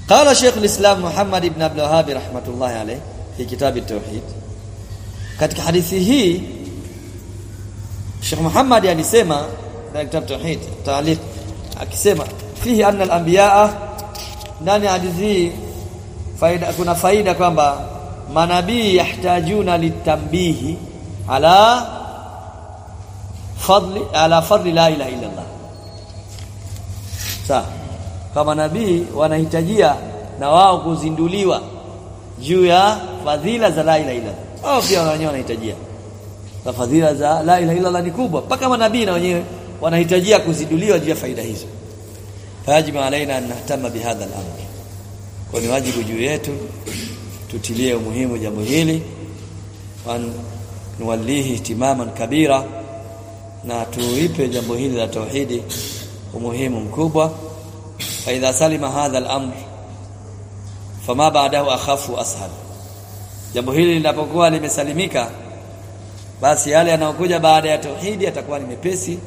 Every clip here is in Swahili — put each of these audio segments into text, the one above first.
قال شيخ الإسلام محمد بن عبد الوهاب رحمة الله عليه في كتاب التوحيد katika hadithi hii Sheikh Muhammad alisema katika kitabu Tauhid taaliq akisema fihi anna al-anbiyaa ndani ya hadithi hii faida kuna faida kwamba manabii yahtajuna litambihi ala fadli ala fadli la ilaha illa Allah sawa kama nabii wanahitajia na wao kuzinduliwa juu ya fadhila za la ilaha illa Allah wao pia wenyewe wanahitajia na fadhila za la ilaha illa Allah ni kubwa mpaka manabii na wenyewe wanahitajia kuzinduliwa juu ya faida hizo fajibu alaina an nahtama bihadha al-amr kwa ni wajibu juu yetu tutilie umuhimu jambo hili wan nuwallihi ihtimaman kabira na tuipe jambo hili la tauhidi umuhimu mkubwa fa idha salima hadha al-amr fama ba'dahu akhafu ashal jambo hili linapokuwa limesalimika basi yale yanayokuja baada ya tauhidi yatakuwa ni mepesi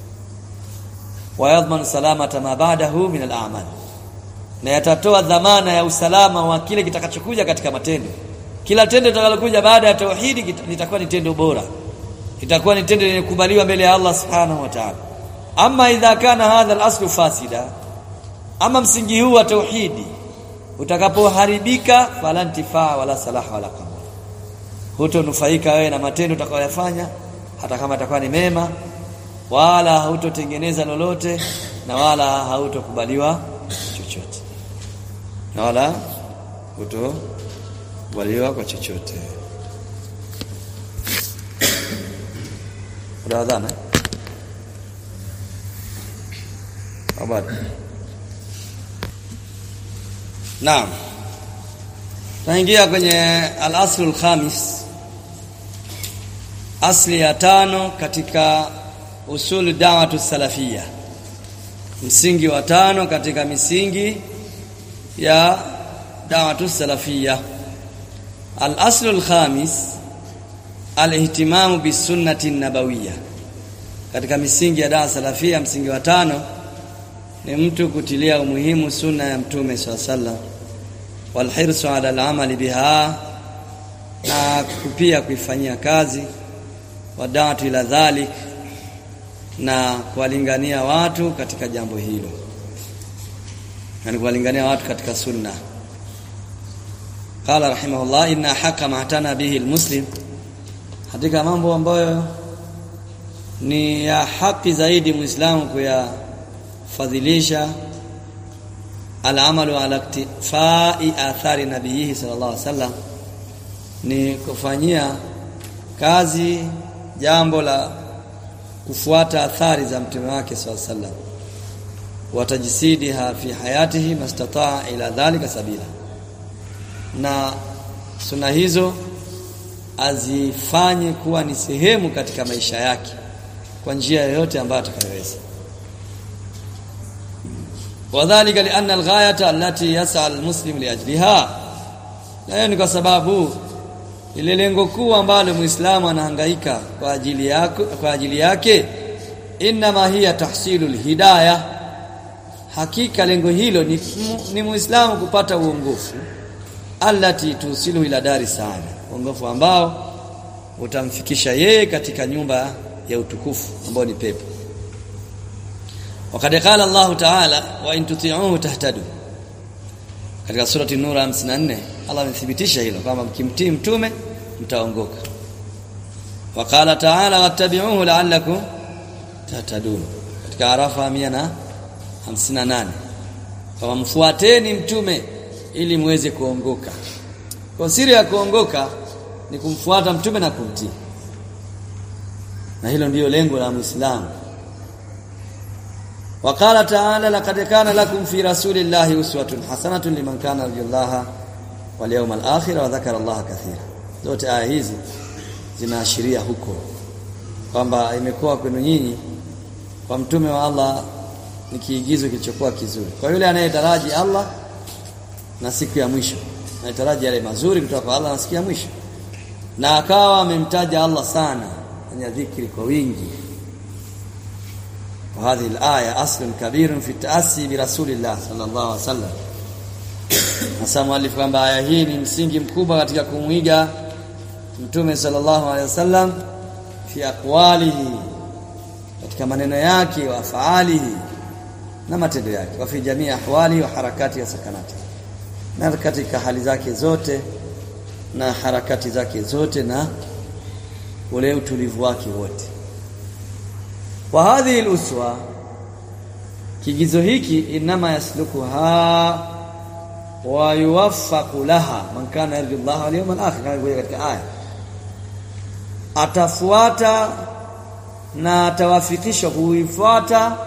wa yadhman salamata ma ba'dahu min al-a'mal na yatatoa dhamana ya usalama wa kile kitakachokuja katika matendo kila tendo litakalokuja baada ya tauhidi litakuwa ni tendo bora itakuwa ni tendo lenye kukubaliwa mbele ya Allah subhanahu wa ta'ala ama idha kana hadha al-aslu fasida ama msingi huu wa tauhidi utakapoharibika fala intifaa wala salaha wala qabul hutonufaika wewe na matendo utakayoyafanya hata kama atakuwa ni mema wala hautotengeneza lolote na wala hautokubaliwa chochote na wala hutokubaliwa kwa chochote Unaadhana? Habari. Naam. Tunaingia kwenye al-aslul khamis. Asli ya tano katika usul da'watu salafia. Msingi wa tano katika misingi ya da'watu salafia. Al-aslul khamis al-ihtimamu bisunnati nabawiyya. Katika misingi ya dawa salafia msingi wa tano ni mtu kutilia umuhimu sunna ya mtume swalla sallam walhirsu ala al-amali biha na pia kuifanyia kazi wadatu ila dhalik na kuwalingania watu katika jambo hilo yani kuwalingania watu katika sunna qala rahimahullah inna haqqa ma atana bihi almuslim katika mambo ambayo ni ya haki zaidi muislamu kuyafadhilisha alamalu ala iktifai athari nabiyihi sallallahu alaihi wasallam ni kufanyia kazi jambo la kufuata athari za mtume wake sallallahu alaihi wasallam watajisidiha fi hayatihi mastataa ila dhalika sabila na suna hizo azifanye kuwa ni sehemu katika maisha yake kwa njia yoyote ambayo atakayoweza wadhālika lianna alghayata allati yas'a almuslim liajliha na ni kwa sababu ile lengo kuu ambalo muislamu anahangaika kwa ajili yake kwa ajili yake inma hiya tahsilul hidayah hakika lengo hilo ni, ni muislamu kupata uongofu allati tusilu ila dari sana uongofu ambao utamfikisha yeye katika nyumba ya utukufu ambao ni pepo wakati qala Allah ta'ala wa in tuti'uhu tahtadu katika surati nur 54 Allah amethibitisha hilo kwamba mkimtii mtume mtaongoka wakala ta'ala wattabi'uhu la'allakum tahtadun katika arafa 158 kama mfuateni mtume ili muweze kuongoka kwa siri ya kuongoka ni kumfuata mtume na kumtii na hilo ndiyo lengo la muislamu وقال تعالى لقد كان لكم في رسول الله اسوه حسنه لمن كان يرجو الله واليوم الاخر وذكر الله كثيرا zote aya hizi zinaashiria huko kwamba imekuwa kwenu nyinyi kwa mtume wa Allah ni kiigizo kilichokuwa kizuri kwa yule anayetaraji Allah na siku ya mwisho anayetaraji yale mazuri kutoka kwa Allah na siku ya mwisho na akawa amemtaja Allah sana kwenye dhikri kwa wingi وهذه الآية أصل كبير في التأسي برسول الله صلى الله عليه وسلم hasa mwalifu kwamba aya hii ni msingi mkubwa katika kumwiga mtume sallallahu alaihi wasallam fi aqwalihi katika maneno yake wa faalihi na matendo yake wa fi jamii ahwali wa harakati ya sakanati na katika hali zake zote na harakati zake zote na ule utulivu wake wote wa hadhihi al-uswa kigizo hiki inama yaslukuha wa yuwaffaqu laha man kana yarju Allah wal yawmal akhir kama katika aya atafuata na atawafikishwa kuifuata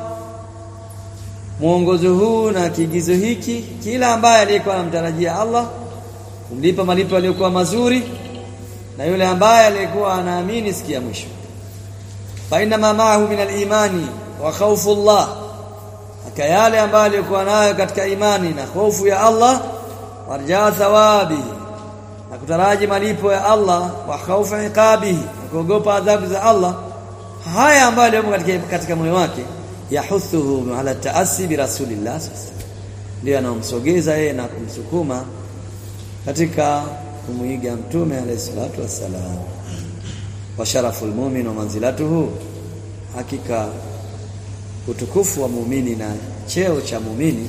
mwongozo huu na kigizo hiki kila ambaye aliyekuwa anamtarajia Allah kumlipa malipo yaliyokuwa mazuri na yule ambaye aliyekuwa anaamini siku ya mwisho fa inna ma ma'ahu min al-imani wa khawfu Allah aka yale ambayo alikuwa nayo katika imani na hofu ya Allah warjaa thawabi na kutaraji malipo ya Allah wa khaufu iqabihi na kuogopa adhabu za Allah haya ambayo yamo katika katika moyo wake yahuthuhu ala taasi bi rasulillah ndio anamsogeza yeye na kumsukuma katika kumuiga mtume alayhi salatu wassalam wa sharaful mu'min wa manzilatuhu hakika utukufu wa muumini na cheo cha muumini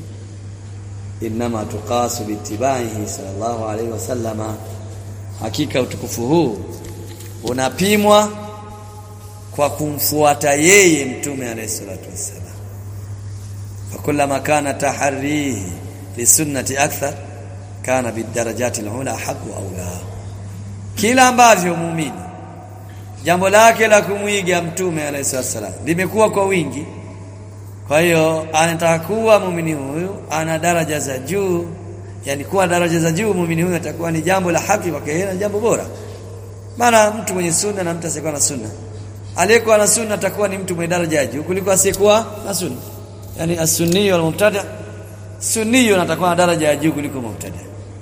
inma tuqasu bitibaihi sallallahu alaihi wasallama hakika utukufu huu unapimwa kwa kumfuata yeye mtume alayhi salatu wassalam fakullama kana taharrihi lisunnati akthar kana bidarajati alula haqu aula kila ambavyo muumini jambo lake la kumwiga mtume alayhi wasallam limekuwa kwa wingi kwa hiyo anataka kuwa muumini huyu ana daraja za juu yani kuwa daraja za juu muumini huyu atakuwa ni jambo la haki kwake yeye na jambo bora maana mtu mwenye sunna na mtu asiyekuwa na sunna aliyekuwa na sunna atakuwa ni mtu mwenye daraja ya juu kuliko asiyekuwa na sunna yani as-sunni wal mubtada sunni atakuwa na daraja ya juu kuliko mubtada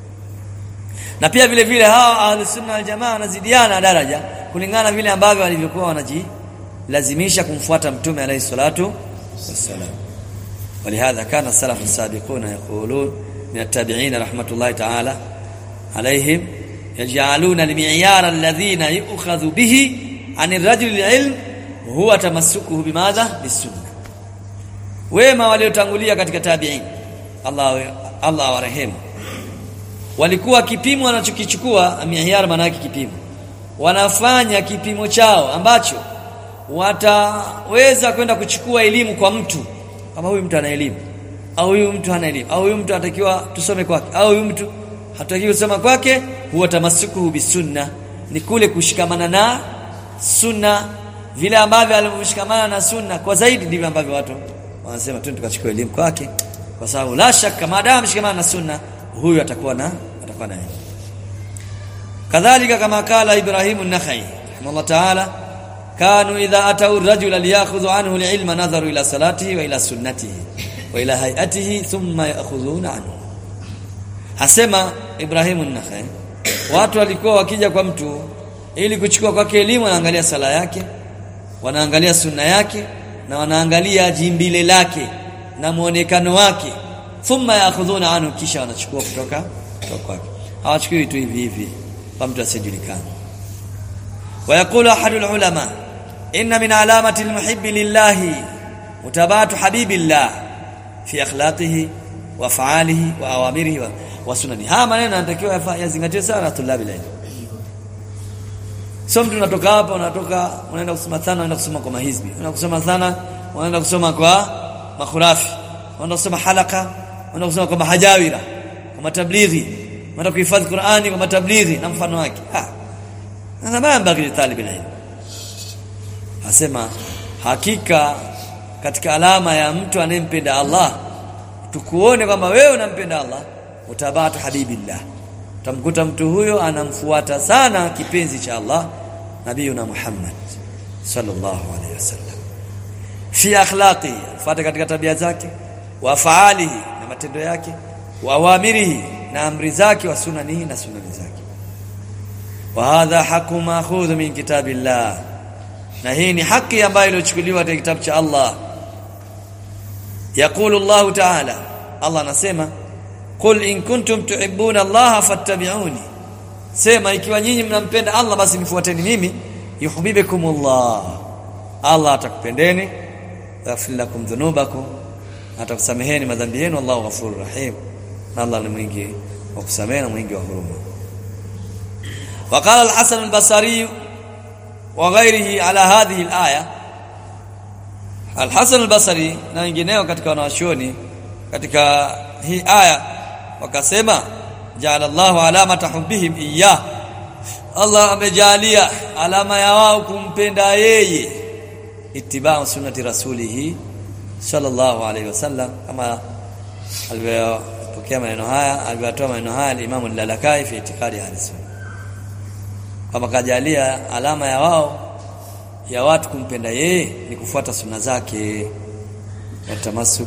na pia vile vile hawa ahlus sunna wal jamaa wanazidiana daraja kulingana vile ambavyo walivyokuwa wanajilazimisha kumfuata mtume alayhi salatu wassalam ولهذا كان السلف السابقون يقولون من التابعين رحمة الله تعالى عليهم يجعلون المعيار الذين يؤخذ به عن الرجل العلم هو تمسكه بماذا بالسنه wema waliotangulia katika tabi'in Allah Allah warehemu walikuwa kipimo wanachokichukua mihyar maana yake kipimo wanafanya kipimo chao ambacho wataweza kwenda kuchukua elimu kwa mtu kama huyu mtu ana elimu au huyu mtu hana elimu au huyu mtu anatakiwa tusome kwake au huyu mtu hatutakiwi kusoma kwake huwa tamasukuhu bisunna ni kule kushikamana na sunna vile ambavyo alivyoshikamana na sunna kwa zaidi ndivyo ambavyo watu wanasema tu tukachukua elimu kwake kwa sababu la shaka maadamu shikamana na sunna huyu atakuwa na atakuwa na elimu kadhalika kama kala Ibrahim an-Nakhai rahimahullah ta'ala kanu idha atau ar-rajula liyakhudhu anhu al-ilma nadharu ila salatihi wa ila sunnatihi wa ila hayatihi thumma ya'khudhuna anhu hasema Ibrahim an-Nakhai watu walikuwa wakija kwa mtu ili kuchukua kwake elimu wanaangalia sala yake wanaangalia sunna yake na wanaangalia jimbile lake na muonekano wake thumma yaakhudhuna anhu kisha wanachukua kutoka kutoka kwake hawachukui tu hivi hivi kwa mtu asijulikana ويقول احد العلماء ان من علامه المحب لله متابعه حبيب الله في اخلاقه وافعاله واوامره وسننه ها maneno yanatakiwa yazingatiwe sana tulabi ilmu sio mtu unatoka hapa unatoka unaenda kusoma sana unaenda kusoma kwa mahizbi unaenda kusoma sana unaenda kusoma kwa makhurafi unaenda kusoma halaka unaenda kusoma kwa mahajawira kwa matablighi unaenda kuhifadhi Qur'ani kwa matablighi na mfano wake ah na mambo ya talib ilmu asema hakika katika alama ya mtu anayempenda Allah tukuone kwamba wewe unampenda Allah utabatu habibillah utamkuta mtu huyo anamfuata sana kipenzi cha Allah nabiyuna Muhammad sallallahu alaihi wasallam fi akhlaqi fuata katika tabia zake wa faalihi na matendo yake wa awamirihi na amri zake wa sunanihi na sunani zake wa hadha haqqu ma'khudh min kitabillah na hii ni haki ambayo iliyochukuliwa katika kitabu cha Allah yakulu Allah ta'ala Allah anasema qul in kuntum tuhibbuna Allah fattabi'uni sema ikiwa nyinyi mnampenda Allah basi nifuateni mimi yuhibbukumullah Allah atakupendeni yaghfir lakum dhunubakum atakusameheni madhambi yenu Allahu ghafurur rahim na Allah ni mwingi wa kusamehe na mwingi wa huruma وقال الحسن البصري وغيره على هذه الآية الحسن البصري na wengineo katika wanawachuoni katika hii aya wakasema ja'ala Allahu alamata hubbihim iyyah Allah amejalia alama ya wao kumpenda yeye itibau sunnati rasulihi sallallahu alayhi wasallam kama alivyopokea maneno haya alivyotoa maneno haya al-Imam al-Lalakai fi itikadi ahli-sunna kama kajalia alama ya wao ya watu kumpenda yeye ni kufuata sunna zake na tamasuk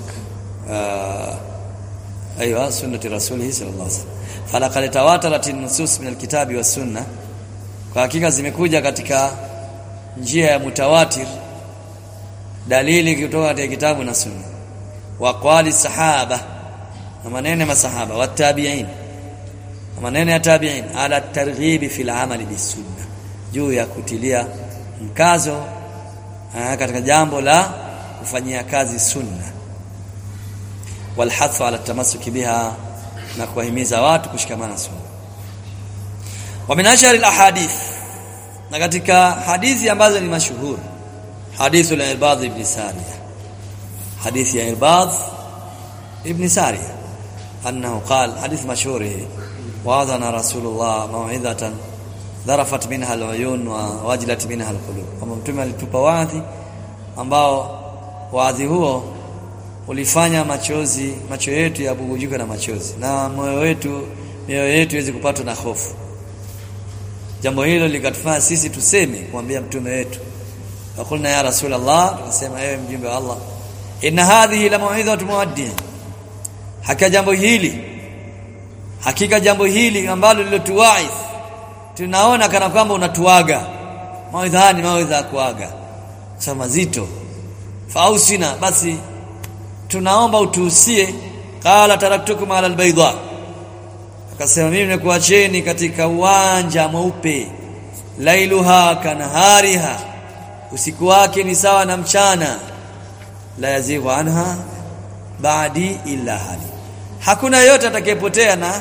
ايوه سنه رسوله صلى الله عليه وسلم فلقد تواترت النصوص من الكتاب والسنه kwa hakika zimekuja katika njia ya mutawatir dalili kutoka katika kitabu na sunna wa qali sahaba na maneno ya masahaba wa tabi'in na maneno ya tabi'in ala targhib fi al-amali bis-sunna juu ya kutilia mkazo katika jambo la kufanyia kazi sunna walhathu ala tamassuki biha na kuwahimiza watu kushikamana sunna wa min ashari alahadith na katika hadithi ambazo ni mashuhuri hadithu al-irbad ibn sariya hadithi ya irbad ibn sariya annahu qala hadith mashhur wa'adana rasulullah maw'idatan dharafat minha al-uyun wa wajilat minha al-qulub kama mtume alitupa wadhi ambao wadhi huo ulifanya machozi macho yetu yabugujuke na machozi na moyo wetu mioyo yetu iweze kupatwa na hofu jambo hilo likatufanya sisi tuseme kumwambia mtume wetu wakulna ya rasulullah tukasema ewe mjumbe wa Allah inna hadhihi la mau'izatu muaddi hakika jambo hili hakika jambo hili ambalo lilotuwaiz tunaona kana kwamba unatuaga mawaidha ni mawaidha ya kuaga sasa mazito fausina basi tunaomba utuhusie qala taraktukum ala albayda akasema mimi nimekuacheni katika uwanja mweupe lailuha kanahariha usiku wake ni sawa na mchana la yazighu anha baadi illa hali hakuna yote atakayepotea na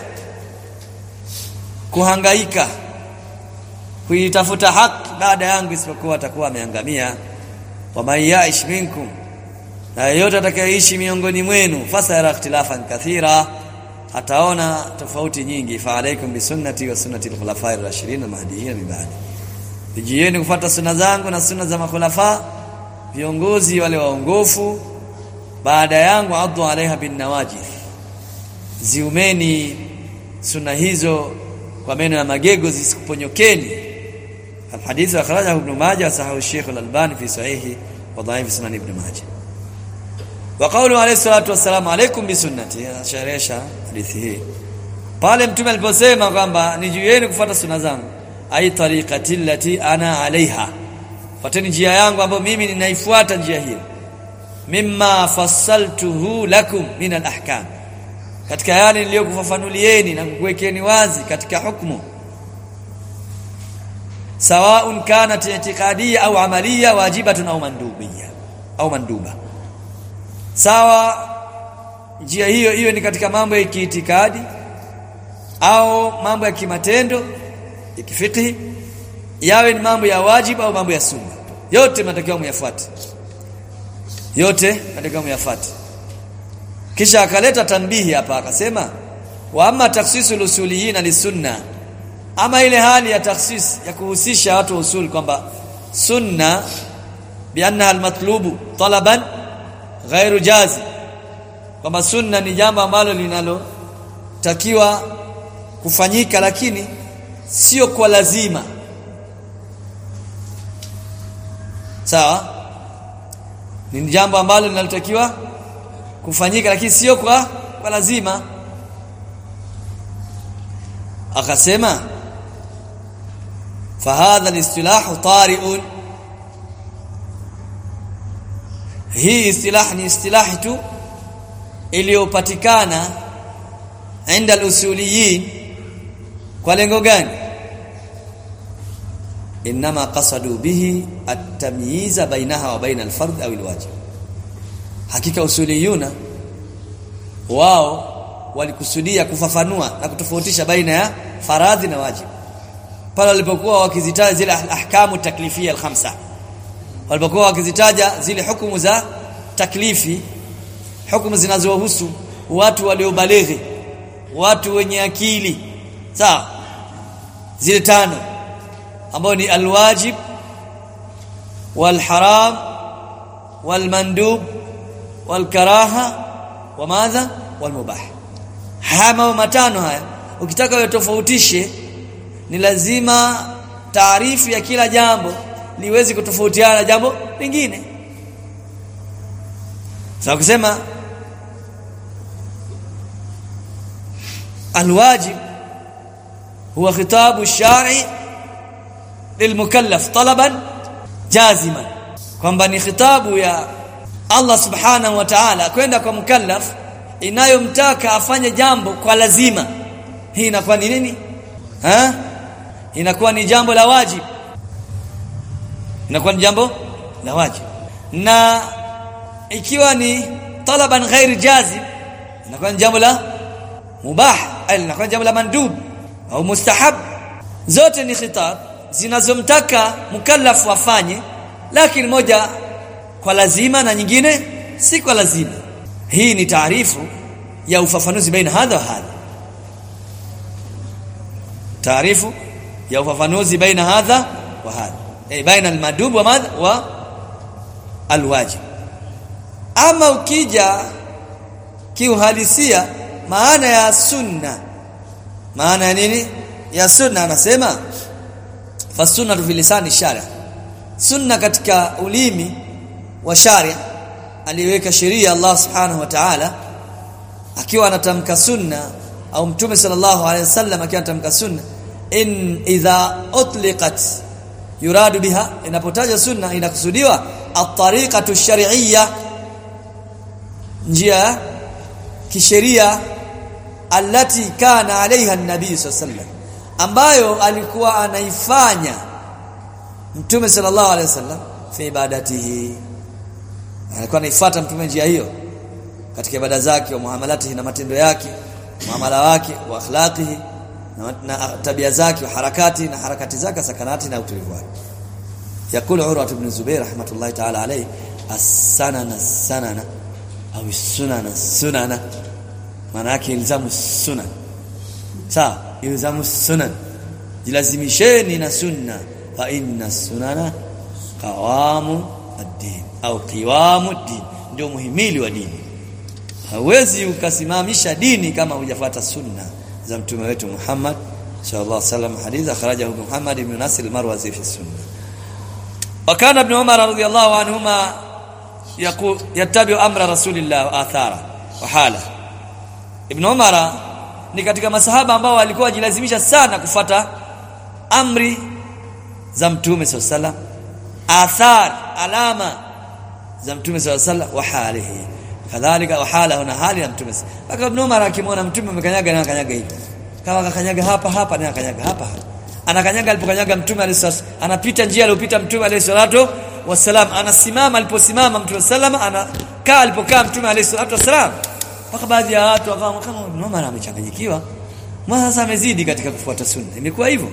kuhangaika kuitafuta haki baada yangu isipokuwa atakuwa ameangamia wa man yaish minkum na yeyote atakayeishi miongoni mwenu fasara ikhtilafan kathira ataona tofauti nyingi fa alaikum bisunnati wa sunnati al-khulafa'i ar-rashidin al-mahdiyyin min ba'di vijieni kufuata sunna zangu na sunna za makhulafa viongozi wale waongofu baada yangu addu alaiha bin nawajih ziumeni sunna hizo kwa meno ya magego zisikuponyokeni الحديث أخرجه ابن ماجه وصححه الشيخ الألباني في صحيحه وضعيف سنن ابن ماجه وقوله عليه الصلاة والسلام عليكم بسنتي شريشة hadithi hii pale mtume aliposema kwamba ni juu yenu kufuata sunna zangu ai tariqati allati ana alaiha fuateni njia yangu ambayo mimi ninaifuata njia hiyo mimma fassaltuhu lakum min alahkam katika yale niliyokufafanulieni na kukuwekeni wazi katika hukumu سواء كانت اعتقاديه او عمليه واجبه او mandubia au manduba sawa njia hiyo hiyo ni katika mambo ya kiitikadi au mambo ya kimatendo ya kifikhi yawe ni mambo ya wajibu au mambo ya sunna yote mnatakiwa muyafuate yote mnatakiwa muyafuate kisha akaleta tanbihi hapa akasema wa amma takhsisul usuliyina lisunna ama ile hali ya takhsis ya kuhusisha watu wa usul kwamba sunna bianna almatlubu talaban ghairu jazi kwamba sunna ni jambo ambalo linalotakiwa kufanyika lakini sio kwa lazima sawa ni jambo ambalo linalotakiwa kufanyika lakini sio kwa kwa lazima akasema fahadha alistilahu tari'un hii istilah ni istilahi tu iliyopatikana inda al-usuliyin kwa lengo gani inma qasadu bihi at-tamyiza bainaha wa baina al-fard au al-wajib hakika usuliyuna wao walikusudia kufafanua na kutofautisha baina ya faradhi na wajibu pale walipokuwa wakizitaja zile ahkamu taklifia al-khamsa walipokuwa wakizitaja zile hukumu za taklifi hukumu zinazohusu watu waliobalighi watu wenye akili sawa zile tano ambao ni alwajib walharam walmandub walkaraha wa madha walmubah haya mambo matano haya ukitaka uyatofautishe ni lazima taarifu ya kila jambo liwezi kutofautiana na jambo lingine sasa kusema الواجب هو خطاب الشارع للمكلف طلبا جازما kwamba ni khitabu ya Allah subhanahu wa ta'ala kwenda kwa mukallaf inayomtaka afanye jambo kwa lazima hii inakuwa ni nini ha inakuwa ni jambo la wajib inakuwa ni jambo la wajib na ikiwa ni talaban ghair jazim inakuwa ni jambo la mubah inakuwa jambo la mandub au mustahab zote ni khitab zinazomtaka mukallaf afanye lakini moja kwa lazima na nyingine si kwa lazima hii ni taarifu ya ufafanuzi baina hadha wa hadha taarifu ya ufafanuzi baina hadha wa hadha eh baina almadub wa madha wa alwajib ama ukija kiuhalisia maana ya sunna maana ya nini ya sunna anasema fasunna fi lisani sharia sunna katika ulimi wa sharia aliweka sheria Allah subhanahu wa ta'ala akiwa anatamka sunna au mtume sallallahu alaihi wasallam akiwa anatamka sunna in idha utliqat yuradu biha inapotaja sunna inakusudiwa at-tariqatu shar'iyya njia kisheria allati kana alaiha an-nabii sallallahu ambayo alikuwa anaifanya mtume sallallahu alaihi wasallam fi ibadatihi alikuwa anaifuata mtume njia hiyo katika ibada zake wa muamalatihi na matendo yake muamala wake wa akhlaqihi na, na tabia zake wa harakati na harakati zake sakanati na utulivu wake yakulu urwa ibn zubair rahmatullahi ta'ala alayhi as-sanana sanana au sunana sunana maana yake ilzamu sunan sawa ilzamu sunan jilazimisheni na sunna fa inna sunana qawamu ad-din au qiwamu ad-din ndio muhimili wa dini hawezi ukasimamisha dini kama hujafuata sunna za mtume wetu Muhammad sallallahu alaihi wasallam hadith akhrajahu Muhammad ibn Nasir al-Marwazi fi sunna وكان ابن عمر رضي الله عنهما يقول يتبع امر رسول الله واثاره وحاله ابن عمر ni katika masahaba ambao walikuwa wajilazimisha sana kufata amri za mtume sallallahu alaihi athar alama za mtume sallallahu alaihi wa halihi kadhalika wa halahu na hali ya mtume mpaka ibn Umar akimwona mtume amekanyaga na akanyaga hivi kama akakanyaga hapa hapa na akanyaga hapa hapa anakanyaga alipokanyaga mtume alayhi anapita njia aliyopita mtume alayhi salatu wasalam anasimama aliposimama mtume sallama anakaa alipokaa mtume alayhi salatu wasalam mpaka baadhi ya watu wakawa kama ibn Umar amechanganyikiwa mbona sasa amezidi katika kufuata sunna imekuwa hivyo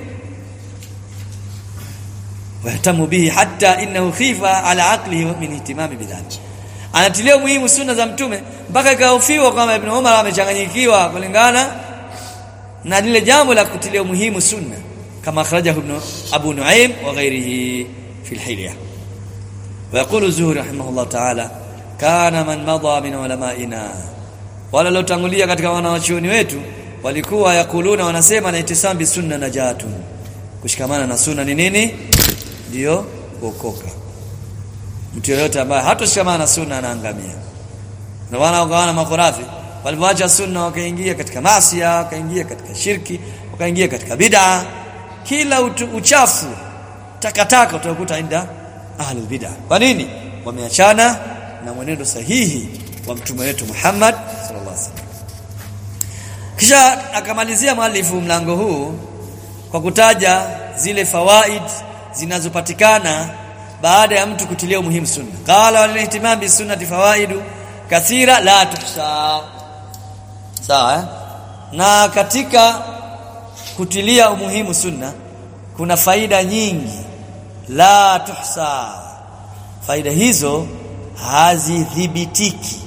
wahtamu bihi hatta innahu khifa ala aqlihi min ihtimami bidhalik anatilia muhimu sunna za mtume mpaka ikahofiwa kwamba ibn Umar amechanganyikiwa kulingana na lile jambo la kutilia muhimu sunna kama akhrajahu ibn Abu Nuaim wa ghairihi fi al-Hilya ويقول الزهري رحمه الله تعالى كان من مضى من علمائنا wala lotangulia katika wanawachuoni wetu walikuwa yakuluna wanasema na itisambi sunna najatu kushikamana na sunna ni nini ndio kuokoka mtu yeyote ambaye hatoshikamana na sunna anaangamia na wana wakawana makhurafi walipoacha sunna wakaingia katika maasi wakaingia katika shirki wakaingia katika bid'a kila utu, uchafu takataka utakuta inda ahlul bid'a kwa nini wameachana na mwenendo sahihi wa mtume wetu Muhammad sallallahu alaihi wasallam kisha akamalizia mwalifu mlango huu kwa kutaja zile fawaid zinazopatikana baada ya mtu kutilia umuhimu sunna qala wal ihtimam bis sunnati fawaidu kathira la tuhsa sawa eh? na katika kutilia umuhimu sunna kuna faida nyingi la tuhsa faida hizo hazidhibitiki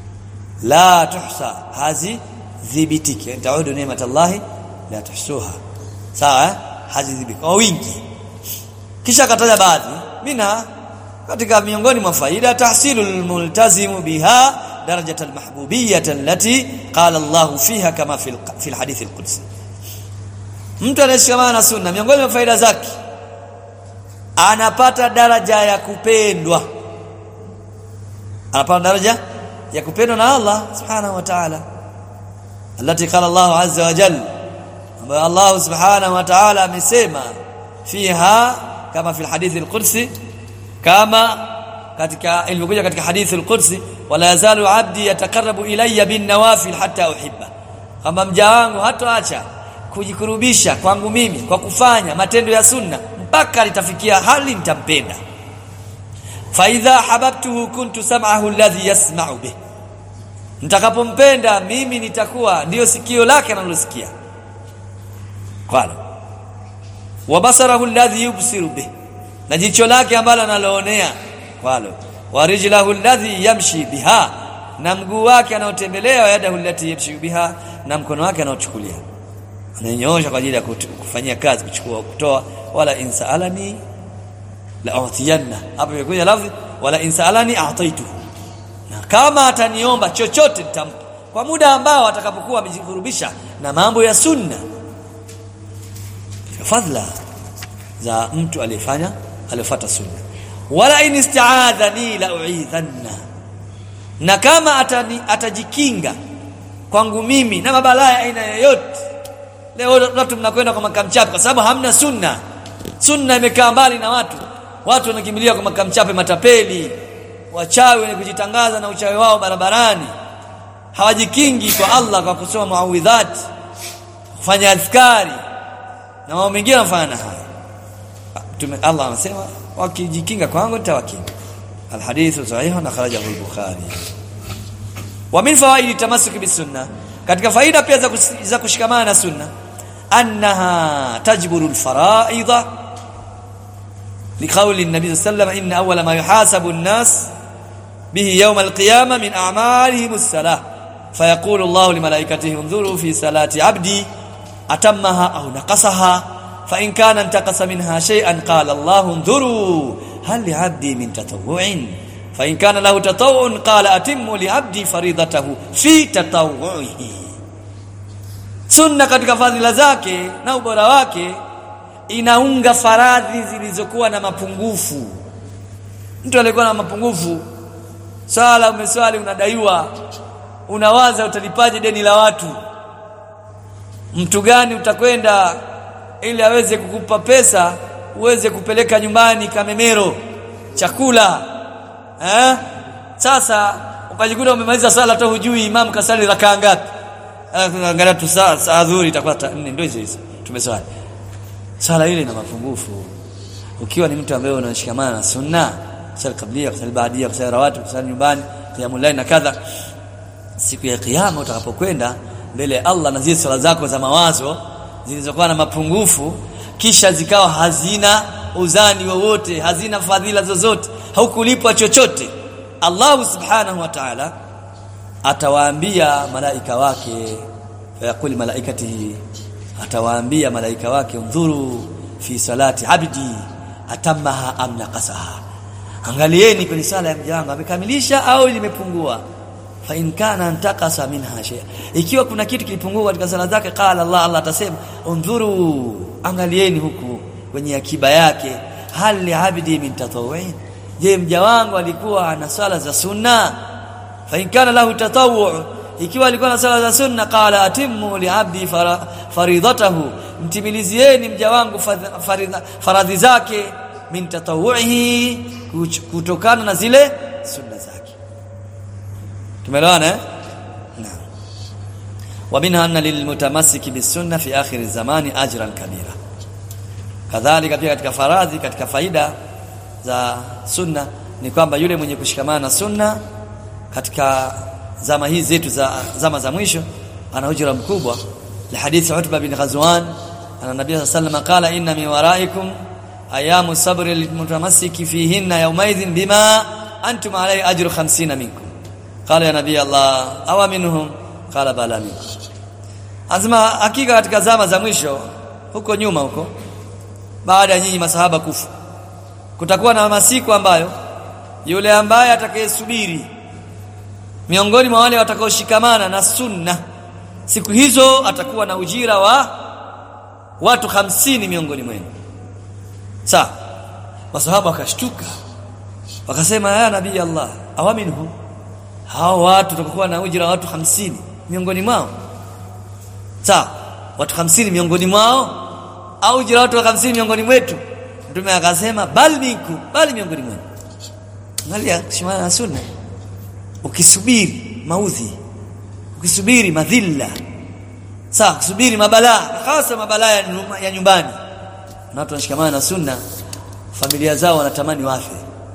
la tuhsa hazidhibitiki taudu neema Allah la tuhsuha sawa eh? hazidhibitiki kwa wingi kisha akataja baadhi mina katika miongoni mwa faida tahsilul multazimu biha درجة المحبوبية التي قال الله فيها كما في في الحديث القدسي mtu anayeshikamana na sunna miongoni mwa faida zake anapata daraja ya kupendwa anapata daraja ya kupendwa na Allah subhanahu wa ta'ala التي قال الله عز وجل ambayo Allah subhanahu wa ta'ala amesema fiha kama fi الحديث القدسي kama katika ilivyokuja katika hadithi al-Qudsi wala yazalu abdi yataqarrabu ilayya bin nawafil hatta uhibba kama mja wangu hatoacha kujikurubisha kwangu mimi kwa kufanya matendo ya sunna mpaka litafikia hali nitampenda fa idha hababtuhu kuntu sam'ahu alladhi yasma'u bih nitakapompenda mimi nitakuwa ndiyo sikio lake analosikia qala wa basarahu alladhi yubsiru bih na jicho lake ambalo analoonea kwalo wa rijlahu alladhi yamshi biha na mguu wake anaotembelea wa yadahu allati yamshi biha na mkono wake anaochukulia ananyoosha kwa ajili ya kufanyia kazi kuchukua kutoa wala insalani la utiyanna hapo imekuja lafzi wala insalani a'taituhu na kama ataniomba chochote nitampa kwa muda ambao atakapokuwa amejikurubisha na mambo ya sunna fadhila za mtu aliyefanya aliyofuata sunna wala in isti'adhani la u'idhanna na kama atani, atajikinga kwangu mimi na mabalaa aina yoyote leo watu mnakwenda kwa makamchape kwa sababu hamna sunna sunna imekaa mbali na watu watu wanakimbilia kwa makamchape matapeli wachawi wenye kujitangaza na uchawi wao barabarani hawajikingi kwa Allah kwa kusoma muawidhat kufanya adhkari na mambo mengine wanafanya haya Tume Allah anasema wakijikinga kwangu nitawakinga alhadithu sahih na kharajahu al-bukhari wa min fawaidi tamassuk bisunna katika faida pia za, za kushikamana na sunna annaha tajburu al-fara'idha لقول النبي صلى الله عليه وسلم ان اول ما يحاسب الناس به يوم القيامه من اعمالهم الصلاه فيقول الله لملائكته انظروا في صلاه عبدي اتمها او نقصها فإن كان انتقص منها شيئا قال الله انظروا هل لعبدي من تطوع فإن كان له تطوع قال أتم لعبدي فريضته في تطوعه sunna katika fadhila zake na ubora wake inaunga faradhi zilizokuwa na mapungufu mtu alikuwa na mapungufu sala umeswali unadaiwa unawaza utalipaje deni la watu mtu gani utakwenda ili aweze kukupa pesa uweze kupeleka nyumbani kamemero chakula eh sasa ukajikuta umemaliza sala hata hujui imam kasali rakaa ngapi angalia tu saa saa adhuhuri itakuwa 4 ndio hizo hizo tumeswali sala ile ina mapungufu ukiwa ni mtu ambaye unashikamana na sunna sala kablia kusali baadia kusali rawati kusali nyumbani qiyamul layl na kadha siku ya kiyama utakapokwenda mbele ya Allah na zile sala zako za mawazo zilizokuwa na mapungufu kisha zikawa hazina uzani wowote hazina fadhila zozote haukulipwa chochote Allah subhanahu wa ta'ala atawaambia malaika wake fayaqul malaikatihi atawaambia malaika wake undhuru fi salati abdi atamaha am naqasaha angalieni kwenye sala ya mja wangu amekamilisha au limepungua fa in kana antakasa minha shay ikiwa kuna kitu kilipungua katika sala zake qala Allah Allah atasema undhuru angalieni huku kwenye akiba yake hal li abdi min tatawwu'in je mja wangu alikuwa ana sala za sunna fa in kana lahu tatawwu ikiwa alikuwa na sala za sunna qala atimmu li abdi faridatahu mtimilizieni mja wangu faradhi zake min tatawwuhi kutokana na zile sunna zake tumeelewana eh naam wa minha anna lilmutamassiki bisunna fi akhir zamani ajran kabira kadhalika pia katika faradhi katika faida za sunna ni kwamba yule mwenye kushikamana na sunna katika zama hizi zetu za zama za mwisho ana ujira mkubwa la hadithi Utba bin Ghazwan ana nabii sallallahu alayhi qala inna min waraikum ayamu sabri lilmutamassiki fihinna yawmaidhin bima antum alayhi ajru 50 minkum qala ya nabii Allah awa minhum qala bala minkum azma hakika katika zama za mwisho huko nyuma huko baada ya nyinyi masahaba kufa kutakuwa na masiku ambayo yule ambaye atakayesubiri miongoni mwa wale watakaoshikamana na sunna siku hizo atakuwa na ujira wa watu hamsini miongoni mwenu sawa masahaba wakashtuka wakasema ya nabii Allah awaminhu hao watu watakuwa na ujira wa watu hamsini miongoni mwao sawa watu hamsini miongoni mwao au ujira wa watu hamsini miongoni mwetu mtume akasema bal minkum bali miongoni mwenu angalia kushimana na sunna ukisubiri maudhi ukisubiri madhilla sawa kusubiri mabalaa hasa mabalaa ya nyumbani na watu wanashikamana na sunna familia zao wanatamani wafe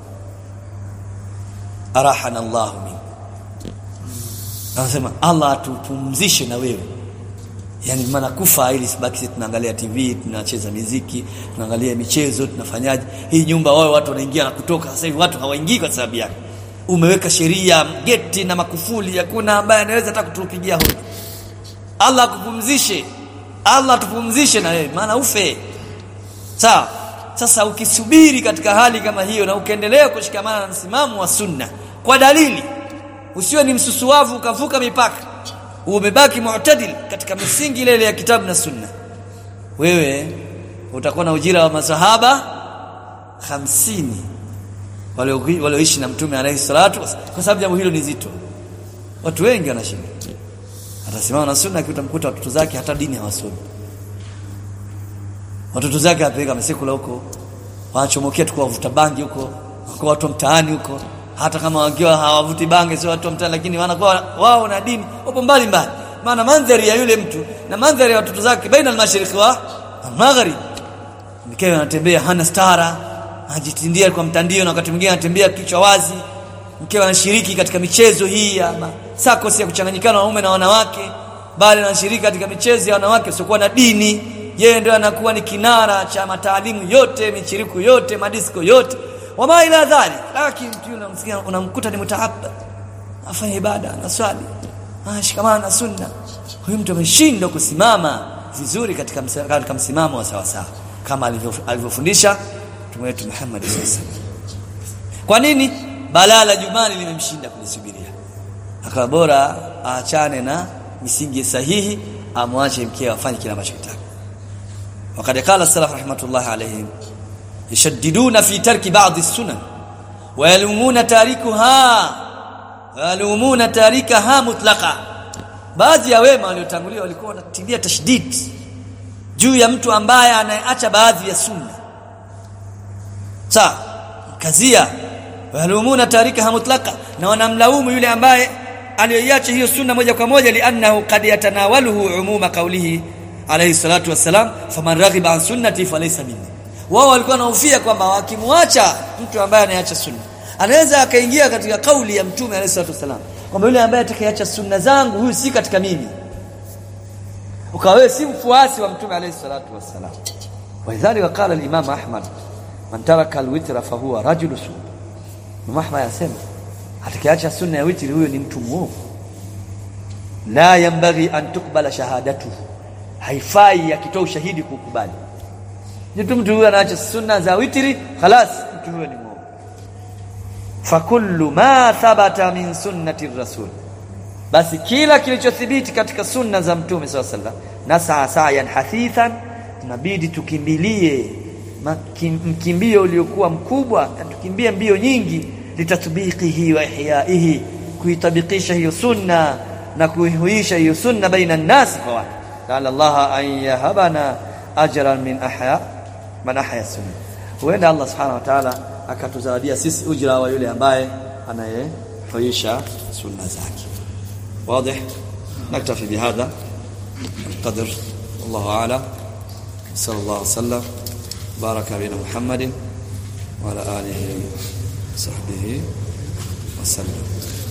arahana Allah min anasema Allah atupumzishe na wewe yani maana kufa ili sibaki sisi tunaangalia TV tunacheza miziki tunaangalia michezo tunafanyaje hii nyumba wao watu wanaingia na kutoka sasa hivi watu hawaingii kwa sababu yake umeweka sheria geti na makufuli hakuna ambaye anaweza hata kutupigia hodi Allah akupumzishe Allah tupumzishe na wewe maana ufe sawa sasa ukisubiri katika hali kama hiyo na ukaendelea kushikamana na msimamo wa sunna kwa dalili usiwe ni msusuavu ukavuka mipaka umebaki mu'tadil katika misingi ile ile ya kitabu na sunna wewe utakuwa na ujira wa masahaba hamsini walioishi na mtume alayhi salatu kwa sababu jambo hilo ni zito watu wengi wanashinda atasimama na sunna akiutamkuta watoto zake hata dini hawasomi watoto zake apeleka mesekula huko wanachomokea tu kuwavuta bangi huko kwa watu mtaani huko hata kama wakiwa hawavuti bangi sio watu mtaani lakini wanakuwa wao na dini wapo mbali mbali maana mandhari ya yule mtu na mandhari ya watoto zake baina al-mashriq wa al-maghrib mkewe anatembea hana stara anajitindia kwa mtandio na wakati mwingine anatembea kichwa wazi mkewe anashiriki katika michezo hii ya sakosi ya kuchanganyikana wanaume na wanawake bali anashiriki katika michezo ya wanawake usiokuwa na dini yeye ndio anakuwa ni kinara cha mataalimu yote michiriku yote madisko yote wama ila dhali lakini mtu unamsikia unamkuta ni mutahabba afanye ibada na swali ashikamana na sunna huyu mtu ameshindwa kusimama vizuri katika katika msimamo wa sawa sawa kama alivyofundisha mtume wetu Muhammad sallallahu kwa nini balaa la jumani limemshinda kulisubiria akawa bora aachane na misingi sahihi amwache mkeo afanye kile ambacho kitaka وقد قال السلف رحمه الله عليهم يشددون في ترك بعض السنن ويلومون تاركها ويلومون تاركها مطلقا baadhi ya wema waliotangulia walikuwa wanatilia tashdid juu ya mtu ambaye anayeacha baadhi ya sunna sawa kazia walumuna tarikaha mutlaqa na wanamlaumu yule ambaye aliyoiacha hiyo sunna moja kwa moja li'annahu qad yatanawaluhu umuma qawlihi alayhi salatu wassalam faman raghiba an sunnati falaysa minni wao walikuwa wanahofia kwamba wakimwacha mtu ambaye anaacha sunna anaweza akaingia katika kauli ya mtume alayhi salatu wassalam kwamba yule ambaye atakayeacha sunna zangu huyu si katika mimi ukawa wewe si mfuasi wa mtume alayhi salatu wassalam walidhalika qala al-imam ahmad man taraka al-witra fa huwa rajulu su Imam Ahmad anasema atakayeacha sunna ya witri huyo ni mtu muovu la yambaghi an tukbala shahadatuhu haifai akitoa ushahidi kukubali mtu mtu huyo anaacha sunna za witri خلاص mtu huyo ni muovu fakullu ma thabata min sunnati rasul basi kila kilichothibiti katika sunna za mtume swalla sallam na saa sayan hafithan tunabidi tukimbilie mkimbio uliokuwa mkubwa tukimbie mbio nyingi litatbiqihi wa ihyaihi kuitabikisha hiyo sunna na kuihuisha hiyo sunna baina nasi kwa watu qala Allah an yahabana ajran min ahya man ahya sunna huenda Allah subhanahu wa ta'ala akatuzawadia sisi ujira wa yule ambaye anayehuisha sunna zake wazi naktafi bihadha القدر والله اعلم صلى الله وسلم بارك علينا محمد وعلى اله وصحبه وسلم